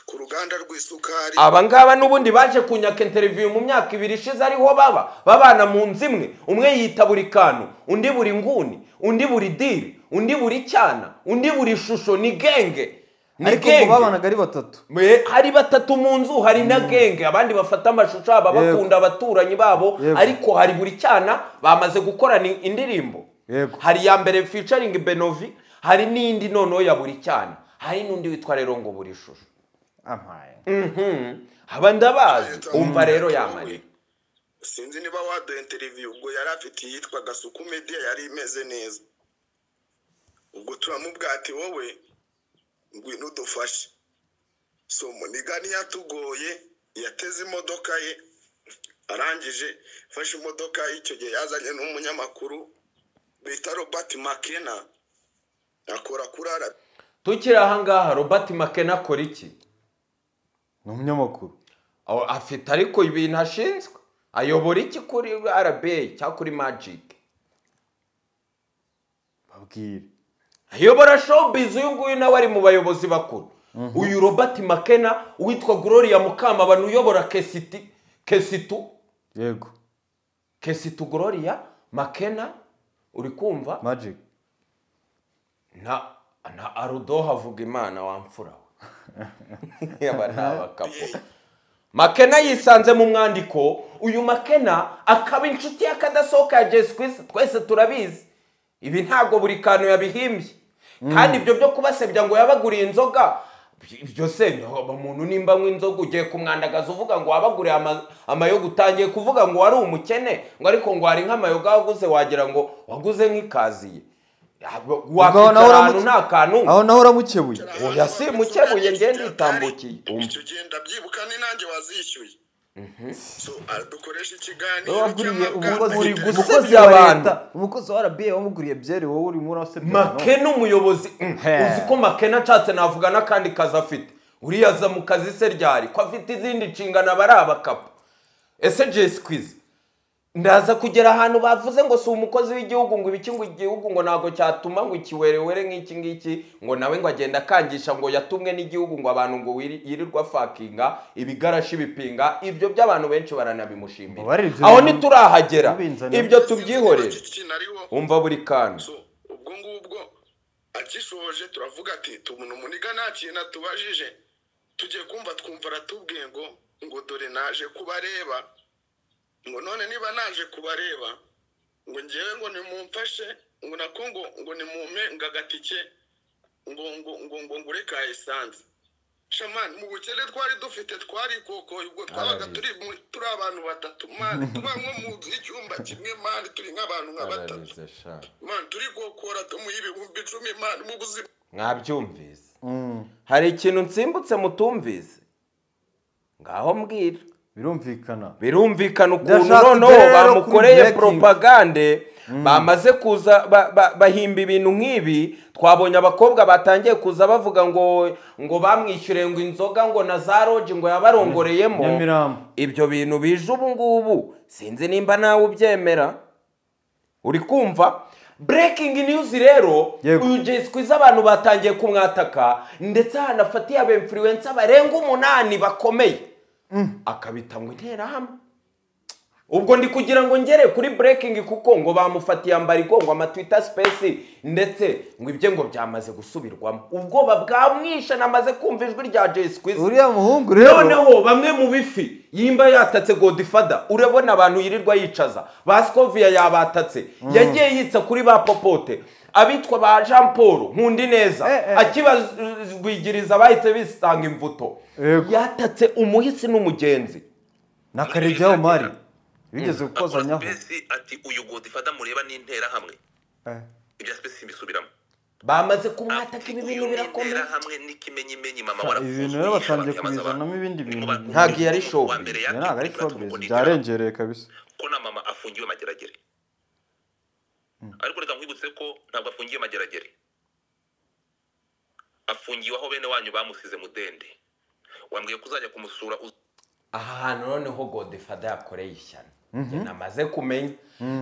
ku ruganda rw'isukari aba ngaba n'ubundi baje kunyaka interiviyu mu myaka ibiri ishize ariho baba babana mu nzu imwe umwe yita buri kantu undi buri nguni undi buri diri undi buri cyana undi buri shusho ni genge ni ariko ngo babanaga ari batatu Me- hari batatu mu nzu hari na genge abandi bafata amashusho aba Yego. bakunda abaturanyi babo Yego. ariko hari buri cyana bamaze gukorana indirimbo Yego. hari iya mbere featuring benovi hari n'indi noneho ya buri cyana hari n'undi witwa rero ngo buri shusho ampaye Mhm. aba ndabazi Leta- umva rero yamariye sinzi niba waduha interiviyu ubwo yari afite iyitwa gasuku media yari imeze neza ubwo turamubwati wowe ngwino udufashe so munigani yatugoye yateze imodoka ye arangije fashe imodoka icyo gihe yazanye n'umunyamakuru bita robert makena akora kuri ara tukiri ahangaha robert makena akora iki ni umunyamakuru Aho afite ariko ibintu ashinzwe ayobora iki kuri rba cyangwa kuri magic babwire ayobora showbiz uyu nguyu nawe ari mu bayobozi bakuru uyu robert makena witwa gloria mukamabano uyobora kesiti kesitu yego kesitu gloria makena uri kumva magike na na arudo havuga imana wamfura we yaba ni abakapo makena yisanze mu mwandiko uyu makena akaba inshuti y'akadasohoka ya jesi kwisi twese turabizi ibi ntabwo buri kantu yabihimbye kandi ibyo byo kubasebya ngo yabaguriye inzoga ibyo se ntabwo umuntu nimba anywa inzoga ugiye kumwandagaza uvuga ngo wabaguriye ama- amayoga utangiye kuvuga ngo wari umukene ngo ariko ngo hari nk'amayoga waguze wagira ngo waguze nk'ikaziye aho wakwicara naho ahantu uramuke- nta kantu aho naho uramukebuye oya si mukebuye ngende yitambukiye icyo gihe ndabyibuka ni nanjye wazishyuye so ah, dukoreshe ikiganiro waguriye umukozi Uri cy'amabwate. gusebya umukozi wa abantu. leta umukozi wa rba wamuguriye byeri wowe urimo urasebya makena umuyobozi mm, He. uzi ko makena nshatse navuga n'akandi kazi afite uriya aza mu kazi se ryari ko afite izindi nshingano aba ari abakapu ese jesi kwizi ndaza kugera ahantu bavuze ngo si umukozi w'igihugu ngo ibiki ngo igihugu ngo ntabwo cyatuma ngo ikiwerewere nk'iki ngiki ngo nawe ngo agenda akangisha ngo yatumwe n'igihugu ngo abantu ngo wiri- yirirwa fakinga ibigarashi bipinga ibyo by'abantu benshi baranabimushimira Ngo baribyo aho bintu- ntiturahagera binzanira. ibyo tubyihorere Ikina ariho. umva buri kantu So, ubwo ngubwo agishoje turavuga ati tubona umuniga nta kintu atubajije tugiye kumva twumva aratubwiye ngo ngo dore naje kubareba ngo none niba naje kubareba ngo ngewe ngo nimumfashe ngo nako ngo ngo nimumpe ngo agatike ngo ngo ngo ngo ngure ka esanse shamani mu bukene twari dufite twari kokoye ubwo twabaga turi mu- turi abantu batatu mani tuba nko mu nzu y'icyumba kimwe mani turi nk'abantu nka batatu ararize sha mani turi gukora tumuha ibihumbi icumi mani mu buzima mwabyumvise hari ikintu nsimbutse mutumvise ngaho mbwira birumvikana birumvikana ukuntu Ndashaka noneho rero bamukoreye kumureka poropagande bamaze kuza ba- ba- bahimba ibintu nk'ibi twabonye abakobwa batangiye kuza bavuga ngo ngo bamwishyuriye ngo inzoga ngo na za roji ngo yabarongoreyemo Nyamirambo. ibyo bintu bije ubu ngubu sinzi nimba nawe ubyemera uri kumva burekingi niyuzi rero Yego. uyu jesi kwiza abantu batangiye kumwataka ndetse hanafatiye aba influencer barenga umunani bakomeye akabita ngo interahamwe ubwo ndi kugira ngo ngere kuri burekingi kuko ngo bamufatiye ambariko ngo amatwita sipesi ndetse ngo ibye ngo byamaze gusubirwamo ubwoba bwamwishe namaze kumva ijwi rya jesi kwiza uriya muhungu rero noneho bamwe mu bifi yimba yatatse godifada urabona abantu yirirwa yicaza ba sikoviya yabatatse yagiye yitsa kuri ba popote abitwa ba jean paul nkundi neza Eh, eh. akibagwigiriza bahise bisanga imbuto Yego. yatatse umuhisi n'umugenzi nakaregeho mari bigeze gukozanyaho Spesi ati uyu godifada mureba ni interahamwe Eh. ibya spesi simbisubiramo bamaze kumwataka ibi bintu Uyu birakomeye n'interahamwe n'ikimenyimenyi mama Ibi warafunzwe bintu rero batangiye yabazabana. kubizanamo ibindi bintu. Mu- Ntabwo yari uwa showbiz. mbere Ibi ntabwo ari yateguye showbiz kuba byarengereye kabisa ko na mama afungiwe mageragere ariko reka nkwibutse ko ntabwo afungiwe mageragere afungiwe aho bene wanyu bamusize mudende wambwiye ko uzajya kumusura uz- aha hantu noneho godifada yakoreye ishyano Njye namaze kumenya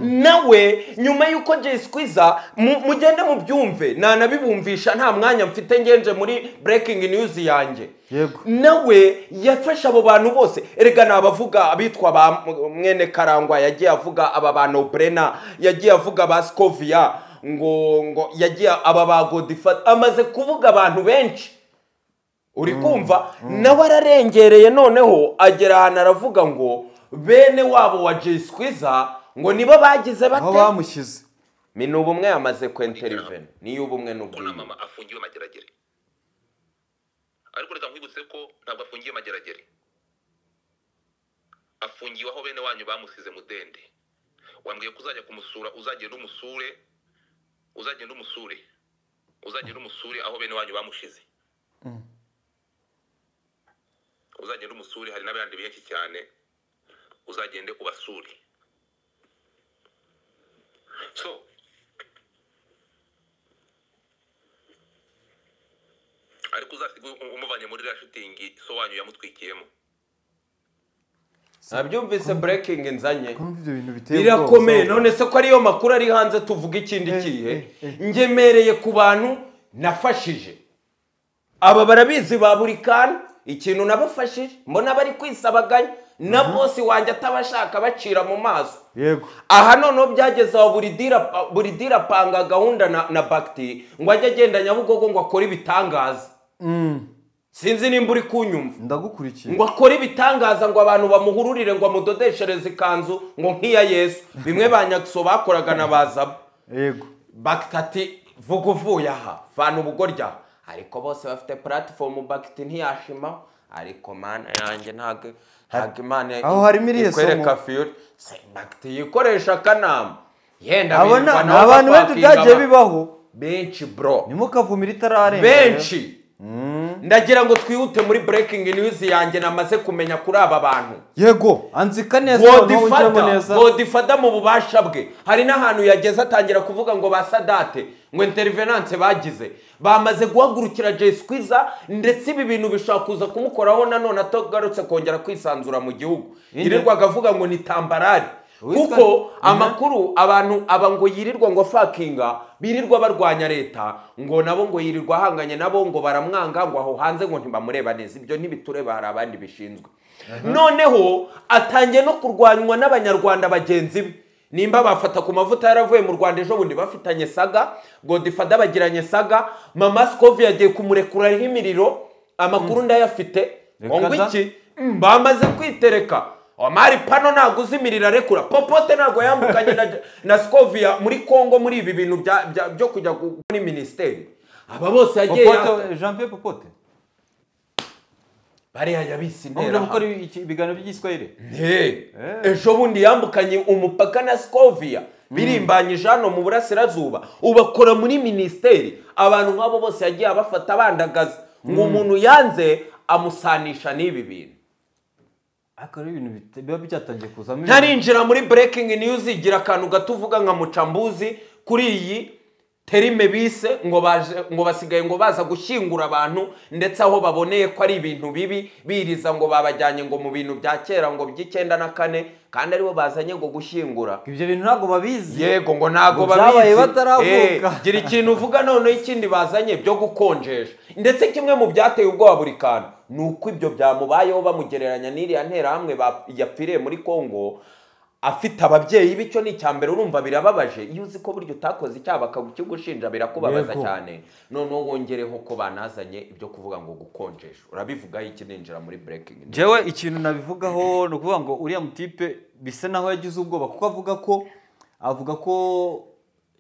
nawe nyuma y'uko jesi kwiza mu- mugende mubyumve nanabibumvisha nta mwanya mfite ngenje muri burekingi niyuzi yanjye Yego. nawe yafashe abo bantu bose erega ni abavuga abitwa ba M- mwene karangwa yagiye avuga aba ba noburena yagiye avuga ba sikoviya ngo ngo yagiye aba ba godifada amaze kuvuga abantu benshi uri kumva nawe ararengereye noneho agera ahantu aravuga ngo bene wabo wa jesi kwiza ngo nibo bagize aho bate bamushyize ni ubumwe yamaze kwenteriveni niyo ubumwe ko na n'ubwiyunge mama afungiwe mageragere ariko reka nkwibutse ko ntabwo afungiwe mageragere afungiwe aho bene wanyu bamusize mudende wambwiye ko uzajya kumusura uzagenda umusure uzagenda umusure uzagenda umusure aho bene wanyu bamushize uzagenda umusure hari n'abandi benshi cyane uzagende ubasure so ariko uzasiga umuvanye muri iriya shitingi so wanyu yamutwikiyemo nabyumvise burekingi nzanye kumva ibyo bintu biteye ubwoba birakomeye uzavuga. none se ko ariyo makuru ari hanze tuvuga ikindi Eh, kihe eh, ngemereye ku bantu nafashije aba barabizi ba buri kantu ikintu nabafashije mbona bari kwisabaganya na bosi wanjye atabashaka bacira mu maso yego aha noneho byageze aho buri dira buri dira apanga gahunda na, na bagiti ngo ajye agenda nyabugogo ngo akore ibitangaza sinzi nimba uri kunyumva ndagukurikiye ngo akore ibitangaza ngo abantu bamuhururire ngo amudodeshereze ikanzu ngo nk'iya yesu bimwe ba nyakso bakoraga na bazaba yego bagiti ati vuga uvuye aha vana ubugorya ariko bose bafite puratifomu bagiti ntiyashima ariko mana yanjye ntabwo ntabwo imana Aho harimo iriya somo. ikwereka fiyuri Se- bagiti yikoresha akanama yenda abo birwa na- ni nabo abantu benshi bapakinga byagiye ba- bibaho benshi bro ntimukavumire itararenga benshi ndagira ngo twihute muri burekingi niyuzi yanjye namaze kumenya kuri aba bantu yego anzika neza noneho winjiremo neza godifada godifada mu bubasha bwe hari n'ahantu yageze atangira kuvuga ngo ba sadate ngo interivenance bagize bamaze guhagurukira jesi kwiza ndetse ibi bintu bishobora kuza kumukoraho nanone atagarutse kongera kwisanzura mu gihugu yirirwaga avuga ngo ni tambarari Uwitwa- kuko amakuru abantu aba ngo yirirwa ngo fakinga birirwa barwanya leta ngo nabo ngo yirirwa ahanganye nabo ngo baramwanga ngo aho hanze ngo ntibamureba neza ibyo ntibitureba hari abandi bishinzwe noneho atangiye no kurwanywa n'abanyarwanda bagenzi be nimba bafata ku mavuta yaravuye mu rwanda ejo bundi bafitanye saga godifada bagiranye saga mama sikovi yagiye kumurekuraho imiriro amakuru ndayafite ngo Reka da. ngwiki bamaze kwitereka amari pano ntabwo uzimirira arekura popote ntabwo yambukanye na, na scoviya muri congo muri ibi bintu bya- bya- byo kujya gu- muri minisiteri aba bose yagiye popote jean pierre popote bariya yabise ntabwo intera gukora iki- ibiganiro by'igiswahili Hey, ejo bundi yambukanye umupaka na scoviya birimbanyije hano mu burasirazuba ubakora muri minisiteri abantu nk'abo bose yagiye abafata abandagaza ngo umuntu yanze amusanisha n'ibi bintu ariko rero ibintu bita- biba byatangiye kuzamo ibintu. ntarinjira muri breaking news igira akantu gato uvuga nka mucambuzi kuri iyi terime bise ngo baje ngo basigaye ngo baza gushyingura abantu ndetse aho baboneye ko ari ibintu bibi biriza ngo babajyanye ngo mu bintu bya kera ngo by'icyenda na kane kandi aribo bazanye ngo gushyingura ibyo bintu ntabwo babizi yego ngo ntabwo Ngo byabaye babizi bataravuka. Eh, gira ikintu uvuga noneho ikindi bazanye byo gukonjesha ndetse kimwe mu byateye ubwoba buri kantu ni uko ibyo byamubayeho bamugereranya n'iriya nterahamwe ba- yapfiriye muri congo afite ababyeyi bityo ni icya mbere urumva birababaje iyo uzi ko burya utakoze icyaha bakakigushinja birakubabaza Yego. cyane noneho wongereho ko banazanye ibyo kuvuga ngo gukonjesha urabivugaho iki ninjira muri breaking news. jewe ikintu nabivugaho ni ukuvuga ngo uriya mutipe bisa naho yagize ubwoba kuko avuga ko avuga ko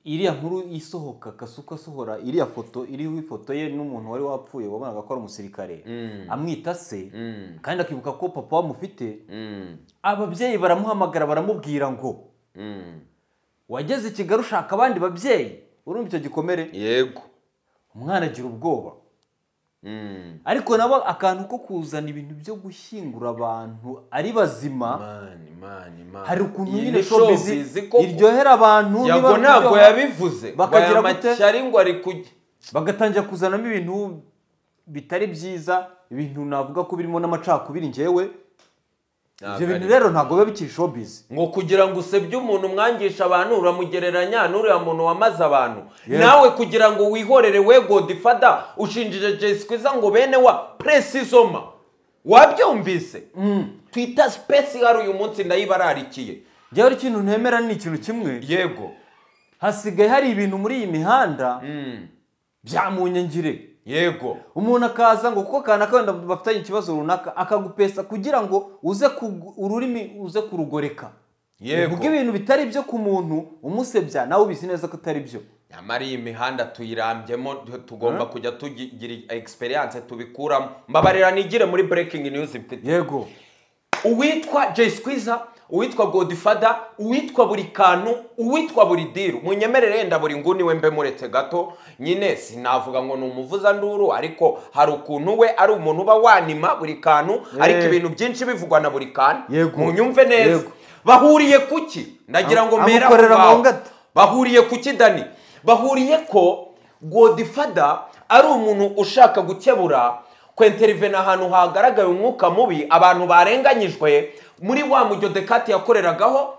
iriya nkuru isohoka kasuka asohora iriya foto iriho ifoto ye n'umuntu wari wapfuye wabonaga ko ari umusirikare amwita se Mm. kandi akibuka ko papa wamufite Mm, ababyeyi baramuhamagara baramubwira ngo mm. wageze i kigali ushaka abandi babyeyi urumva icyo gikomere yego umwana agira ubwoba Mm. ariko nabo akantu ko kuzana ibintu byo gushyingura abantu ari bazima mani mani mani hari ukuntu Iyi nyine ni showbiz showbiz koko. iryohera abantu niba yago ntabwo biryoha, yabivuze bakagira gute? amashyari ngo ari kujya bagatangira kuzanamo ibintu bitari byiza ibintu navuga ko birimo n'amacakubiri njyewe ibyo Ntabwo bintu ari- rero ntabwo biba bikiri showbiz ngo kugira ngo usebye umuntu umwangisha abantu uramugereranya n'uriya muntu wamaze abantu Yego. nawe kugira ngo wihorere we godifada ushinjije jesikwiza ngo bene wa presizoma wabyumvise twita sipesi hari uyu munsi ndayibararikiye njyewe ari ikintu ntemera ni ikintu kimwe yego hasigaye hari ibintu muri iyi mihanda Mm. bya munyangire yego umuntu akaza ngo kuko akana wenda bafitanye ikibazo runaka akagupesa kugira ngo uze kugu- ururimi uze kurugoreka Yego. uvuga ibintu bitari byo ku muntu umusebya nawe ubizi neza ko atari byo nyamara iyi mihanda tuyirambyemo tugomba kujya tugira egisperiyanse tubikuramo mbabarira nigire muri breaking news mfite yego uwitwa jay squeezer uwitwa godifada uwitwa buri kantu uwitwa buri diru munyemerere yenda buri nguni we mbe muretse gato nyine sinavuga ngo ni umuvuzanduru ariko hari ukuntu we ari umuntu uba wanima buri kantu ariko ibintu byinshi bivugwa na buri kantu Yego. munyumve neza Yego. bahuriye kuki ndagira ngo Am- mbere aho amukorera ngaho. mu ngata. bahuriye kuki dani bahuriye ko godifada ari umuntu ushaka gukebura kwenterivena ahantu hagaragaye umwuka mubi abantu barenganyijwe muri wa mujyo dekati yakoreragaho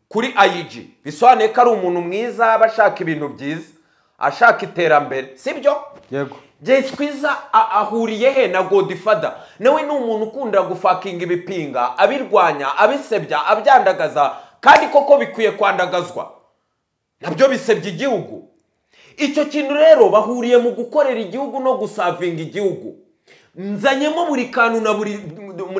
kuri ayiji bisobanuye ko ari umuntu mwiza aba ashaka ibintu byiza ashaka iterambere sibyo yego jay twiza ahuriye he na godifada nawe ni umuntu ukunda gufakinga ibipinga abirwanya abisebya abyandagaza kandi koko bikwiye kwandagazwa nabyo bisebya igihugu icyo kintu rero bahuriye mu gukorera igihugu no gusavinga igihugu nzanyemo buri kantu na buri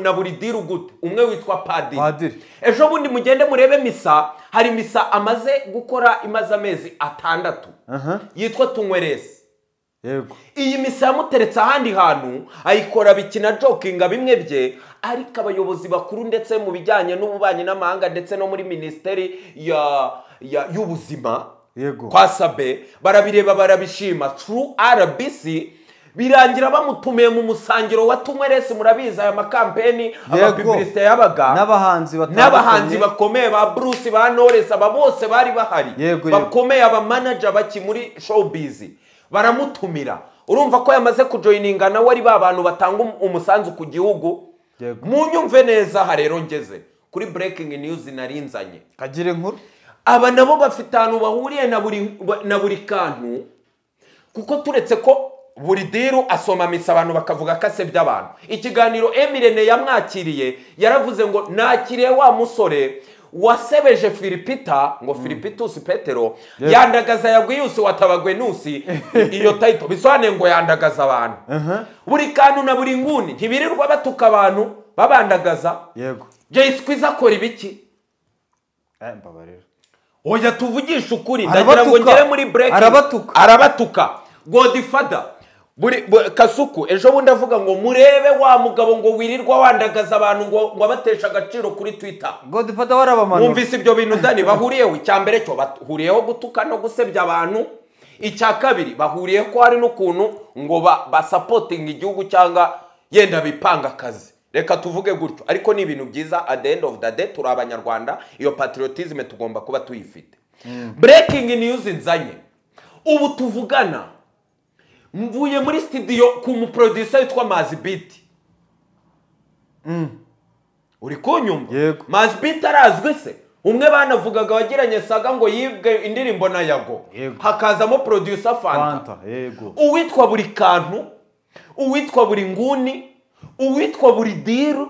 na buri diru gute umwe witwa padiri Padiri. ejo bundi mugende murebe misa hari misa amaze gukora imaze amezi atandatu aha yitwa tunyweresi yego iyi misa yamuteretse ahandi hantu ayikora bikina jokinga bimwe bye ariko abayobozi bakuru ndetse mu bijyanye n'ububanyi n'amahanga ndetse no muri minisiteri ya ya y'ubuzima Yego. kwa sabe barabireba barabishima tru rbc birangira bamutumiye mu musangiro wa tunyweresi murabizi aya makampeni abapibirisite yabaga n'abahanzi batandukanye n'abahanzi bakomeye ba bruce ba knowless aba bose bari bahari Yego, yego. bakomeye abamanaja baki muri showbiz baramutumira urumva ko yamaze kujoyininga nawe ari ba bantu batanga um- umusanzu ku gihugu Yego. munyumve neza aha rero ngeze kuri breaking news nari nzanye kagire inkuru aba nabo bafite ahantu bahuriye na buri na buri kantu kuko turetse ko buri diru asoma misa abantu bakavuga ko asebya abantu ikiganiro emirene yamwakiriye yaravuze ngo nakiriye wa musore wasebeje filipita ngo filipitusi petero yandagaza yagwiyusi watabagwenusi iyo tayito bisobanuye ngo yandagaza abantu buri kantu na buri nguni ntibirirwa batuka abantu babandagaza yego jay skwiz akora ibiki Eh, mbabarira oya tuvugishe ukuri Arabatuka. ndagira ngo ngere muri break Arabatuka. arabatuka godifada buri bu- kasuku ejo bundi avuga ngo murebe wa mugabo ngo wirirwa wandagaza abantu ngo ngo abatesha agaciro kuri twitter godifata warabamanura mwumvise ibyo bintu dani bahuriyeho icya mbere cyo bahuriyeho gutuka no gusebya abantu icya kabiri bahuriye ko hari n'ukuntu ngo ba- basapotinga igihugu cyangwa yenda bipanga akazi reka tuvuge gutyo ariko ni ibintu byiza at the end of the day turi abanyarwanda iyo patriotism tugomba kuba tuyifite breaking news nzanye ubu tuvugana mvuye muri studio ku muproducer witwa mazi biti uri kunyumva Yego. mazibiti arazwi se umwe banavugaga wagiranye saga ngo yibwe indirimbo na yago Yego. hakazamo producer fanta fanta yego uwitwa buri kantu uwitwa buri nguni uwitwa buri diru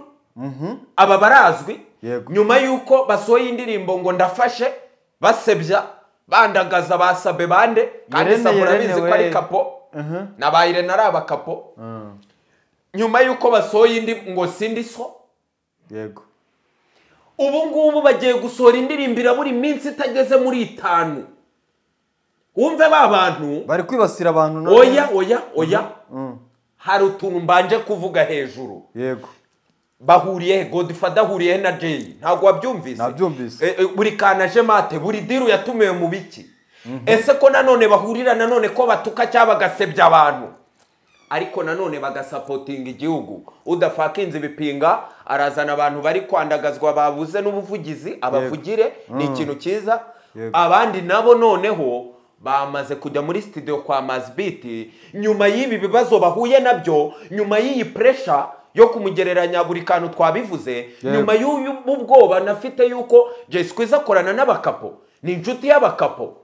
aba barazwi Yego. nyuma y'uko basohoye indirimbo ngo ndafashe basebya bandagaza basabe bande kandi Irene, sa Irene, murabizi ko ari we. kapo Mhm. na ba irene ari abakapo nyuma y'uko basohoye indi ngo sindi so yego ubu ngubu bagiye gusohora indirimbo irabura iminsi itageze muri itanu wumve ba bantu bari kwibasira abantu none. oya oya oya Mm, hari utuntu mbanje kuvuga hejuru yego bahuriye he godifada ahuriye he na jay ntabwo wabyumvise Nabyumvise. E, e, buri kana aje mate buri diru yatumiwe mu biki ese ko nanone bahurira nanone ko batuka cyangwa bagasebya abantu ariko nanone bagasapotinga igihugu udafakinze ibipinga arazana abantu bari kwandagazwa babuze n'ubuvugizi abavugire ni ikintu cyiza Yego. abandi nabo noneho bamaze kujya muri studio kwa mazibiti nyuma y'ibi bibazo bahuye nabyo nyuma y'iyi puresha yo kumugereranya buri kantu twabivuze Yego. nyuma y'ubu bwoba nafite y'uko jay squeeze akorana n'abakapo ni inshuti y'abakapo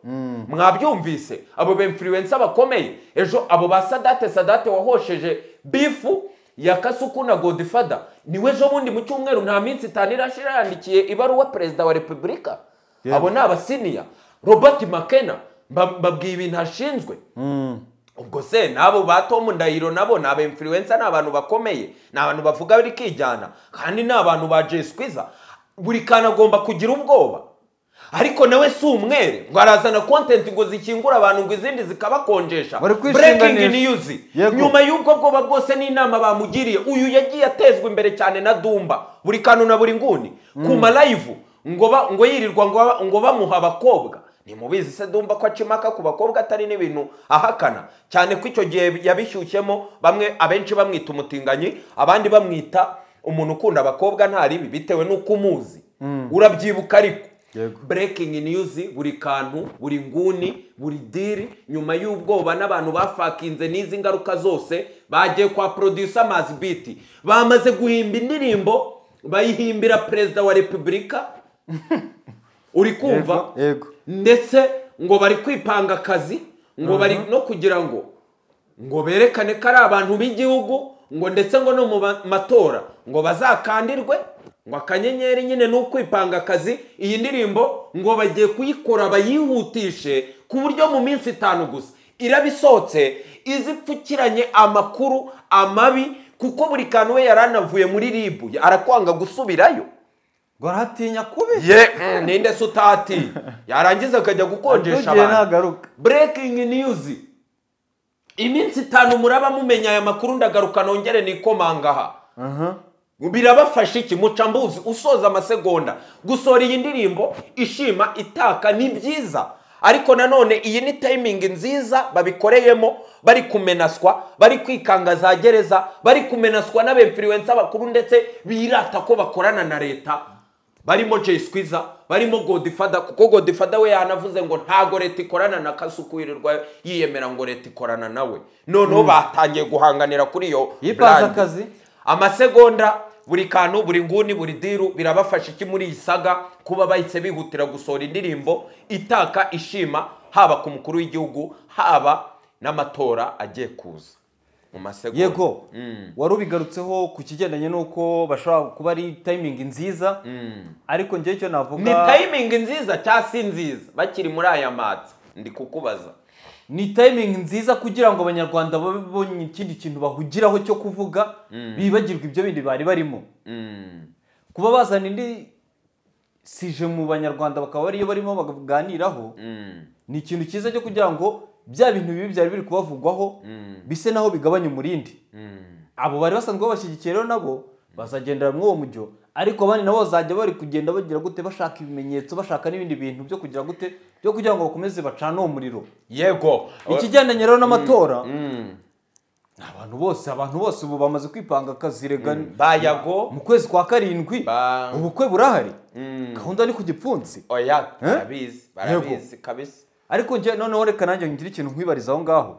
mwabyumvise abo bemfuriwensa bakomeye ejo abo ba sadate sadate wahosheje bifu ya kasuku na godifada niwe ejo bundi mu cyumweru nta minsi itanu irashira yandikiye ibaruwa perezida wa repubulika abo ni abasiniya robert makena mba- mbabwiye ibintu ashinzwe ubwo se n'abo ba tomu ndahiro nabo ni abemfuriwensa ni abantu bakomeye ni abantu bavuga bari kijyana kandi ni abantu ba jesikwiza buri kantu agomba kugira ubwoba ariko nawe si umwere ngo arazana kontenti ngo zikingure abantu ngo izindi zikabakonjesha Bari kwishinganisha. breaking news Yego. nyuma y'ubwo bwoba bwose n'inama bamugiriye uyu yagiye atezwa imbere cyane na dumba buri kantu na buri nguni ku malayivu ngo ba- ngo yirirwa ngo ba- ngo bamuha abakobwa ntimubizi se dumba ko acimaka ku bakobwa atari n'ibintu ahakana cyane ko icyo gihe yabishyushyemo bamwe abenshi bamwita umutinganyi abandi bamwita umuntu ukunda abakobwa ntari ibi bitewe n'uko umuzi urabyibuka ariko Yego. breaking news buri kantu buri nguni buri diri nyuma y'ubwoba n'abantu bafakinze n'izi ngaruka zose bagiye kwa producer mazi biti bamaze guhimba indirimbo bayihimbira perezida wa repubulika uri kumva Yego, yego. ndetse ngo bari kwipanga akazi ngo bari no kugira ngo ngo berekane ko ari abantu b'igihugu ngo ndetse ngo no mu ba- matora ngo bazakandirwe ngo akanyenyeri nyine ni ukwipanga akazi iyi ndirimbo ngo bagiye kuyikora bayihutishe ku buryo mu minsi itanu gusa iraba isohotse iza ipfukiranye amakuru amabi kuko buri kantu we yari anavuye muri ribu arakwanga gusubirayo ngo arahatinya kubi ye mm, ninde se utati yarangiza akajya gukonjesha tugiye abantu ntagaruka breaking news iminsi itanu muraba mumenya aya makuru ndagaruka nongere nikomangaha Aha. birabafasha iki muca mbuzi usoza amasegonda gusohora iyi ndirimbo ishima itaka ni byiza ariko nanone iyi ni tayimingi nziza babikoreyemo bari kumenaswa bari kwikanga za gereza bari kumenaswa n'abemfiriwensa bakuru ndetse birata ko bakorana na leta barimo jay squeezer barimo godifada kuko godifada we yanavuze ngo ntago leta ikorana na kasuku yirirwa yiyemera ngo leta ikorana nawe noneho batangiye guhanganira kuri iyo yipanze brand akazi amasegonda buri kantu buri nguni buri diru birabafasha iki muri iyi saga kuba bahise bihutira gusohora indirimbo itaka ishima haba ku mukuru w'igihugu haba n'amatora agiye kuza mu masegonda yego wari ubigarutseho ku kigendanye n'uko bashobora kuba ari tayimingi nziza ariko njyewe icyo ni navuga tayimingi nziza cyangwa si nziza bakiri muri aya matsa ndi kukubaza ni tayimingi nziza kugira ngo abanyarwanda babe bonye ikindi kintu bahugiraho cyo kuvuga bibagirwa ibyo bindi bari barimo kuba bazana indi sije mu banyarwanda bakaba ariyo barimo baganiraho ni ikintu cyiza cyo kugira ngo bya bintu bibi byari biri kubavugwaho bise naho bigabanya umurindi abo bari basanzwe babashyigikiye rero nabo bazagendera muri uwo mujyo ariko abandi nabo bazajya bari kugenda bagira gute bashaka ibimenyetso bashaka n'ibindi bintu byo kugira gute byo kugira ngo bakomeze bacane uwo muriro yego ikigendanye rero n'amatora ni abantu bose abantu bose ubu bamaze kwipanga akazirega bayago mu kwezi kwa karindwi Ba- ubukwe burahari gahunda ni ku gipfunsi oya Eh? barabizi barabizi kabisa ariko njye noneho reka nanjye ngire ikintu nkwibariza aho ngaho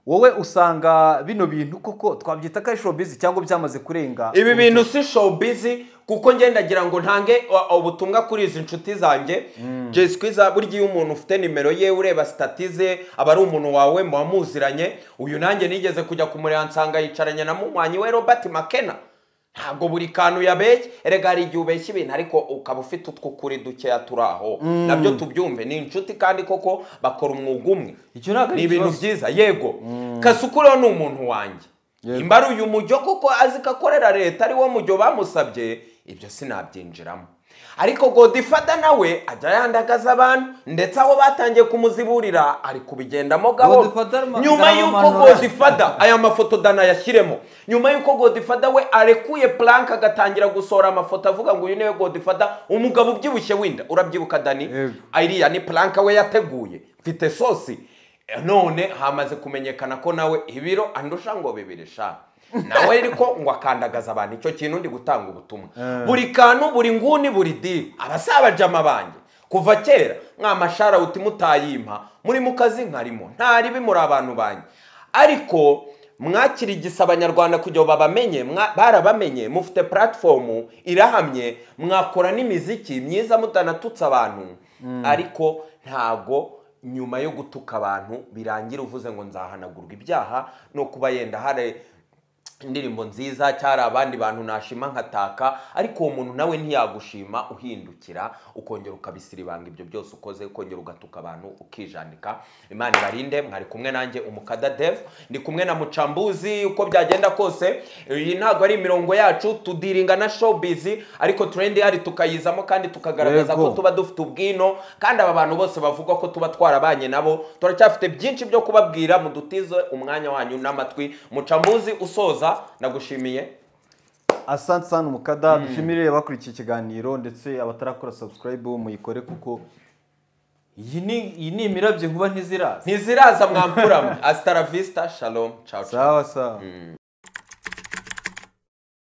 wowe usanga bino bintu koko twabyita ko ari showbiz cyangwa byamaze kurenga ibi bintu si showbiz kuko ngendagira ngo ntange o- ubutumwa kuri izi nshuti zanjye jeswi za burya iyo umuntu ufite nimero ye ureba sitati ze aba ari umuntu wawe muba muziranye uyu nanjye nigeze kujya kumureba nsanga yicaranye na munywanyi we robert makena ntabwo buri kantu yabeshye erega hari igihe ubeshya ibintu ariko ukaba ufite utw'ukuri dukeya turi aho nabyo tubyumve ni inshuti kandi koko bakora umwuga umwe Icyo ntabwo ari ni ibintu ikibazo. byiza yego kasukuro ni umuntu wanjye imba uyu mujyo kuko azi ko akorera leta ari wo mujyo bamusabye ibyo sinabyinjiramo ariko godifada nawe ajya yandagaza abantu ndetse aho batangiye kumuziburira ari kubigendamo gahoro Godfather ma- nyuma y'uko ndamumanura. godifada aya mafoto dana yashyiremo nyuma y'uko godifada we arekuye plank agatangira gusohora amafoto avuga ngo uyu niwe godifada umugabo ubyibushye winda urabyibuka dani Yego. iriya ni plank we yateguye mfite sosi none hamaze kumenyekana ko nawe ibiro andusha ngo bibiri sha nawe ariko ngo akandagaza abantu icyo kintu ndi gutanga ubutumwa buri kantu buri nguni buri diri abasabajama banjye kuva kera mwa mashara uti mutayimpa muri mu kazi nkarimo ntaribi muri abantu banjye ariko mwakirigisa abanyarwanda kugira ngo babamenye mwa- barabamenye mufite puratifomu irahamye mwakora n'imiziki myiza mutanatutse abantu ariko ntago nyuma yo gutuka abantu birangira uvuze ngo nzahanagurwa ibyaha no kuba yenda hari indirimbo nziza cyari abandi bantu nashima nkataka ariko uwo muntu nawe ntiyagushima uhindukira ukongera ukabisiribanga ibyo byose ukoze ukongera ugatuka abantu ukijanika imana ibarinde mwari kumwe nanjye umukada dev ndi kumwe na mucambuzi uko byagenda kose iyi ntabwo ari imirongo yacu tudiringa na showbiz ariko turendi hari tukayizamo kandi tukagaragaza Yego. ko tuba dufite ubwino kandi aba bantu bose bavuga ko tuba twarabanye nabo turacyafite byinshi byo kubabwira mudutize umwanya wanyu n'amatwi mucambuzi usoza ndagushimiye asante sana umukada dushimire abakurikiye ikiganiro ndetse abatarakora subscribe muyikore kuko iyi ni iyi ni imirabyo nkuba ntiziraza ntiziraza mwampuramwe asitaravista shalom ciao ciao sawa sawa